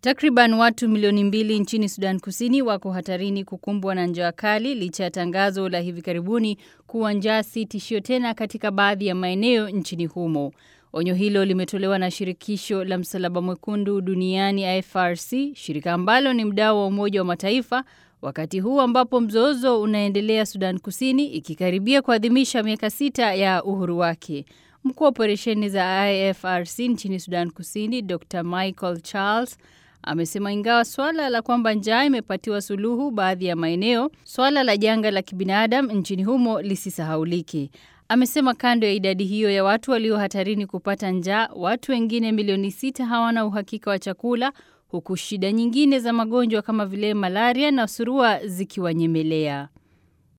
Takriban watu milioni mbili nchini Sudan Kusini wako hatarini kukumbwa na njaa kali licha ya tangazo la hivi karibuni kuwa njaa si tishio tena katika baadhi ya maeneo nchini humo. Onyo hilo limetolewa na shirikisho la Msalaba Mwekundu duniani IFRC, shirika ambalo ni mdau wa Umoja wa Mataifa, wakati huu ambapo mzozo unaendelea Sudan Kusini ikikaribia kuadhimisha miaka sita ya uhuru wake. Mkuu wa operesheni za IFRC nchini Sudan Kusini, Dr Michael Charles amesema ingawa swala la kwamba njaa imepatiwa suluhu baadhi ya maeneo, swala la janga la kibinadamu nchini humo lisisahaulike. Amesema kando ya idadi hiyo ya watu walio hatarini kupata njaa, watu wengine milioni sita hawana uhakika wa chakula, huku shida nyingine za magonjwa kama vile malaria na surua zikiwanyemelea.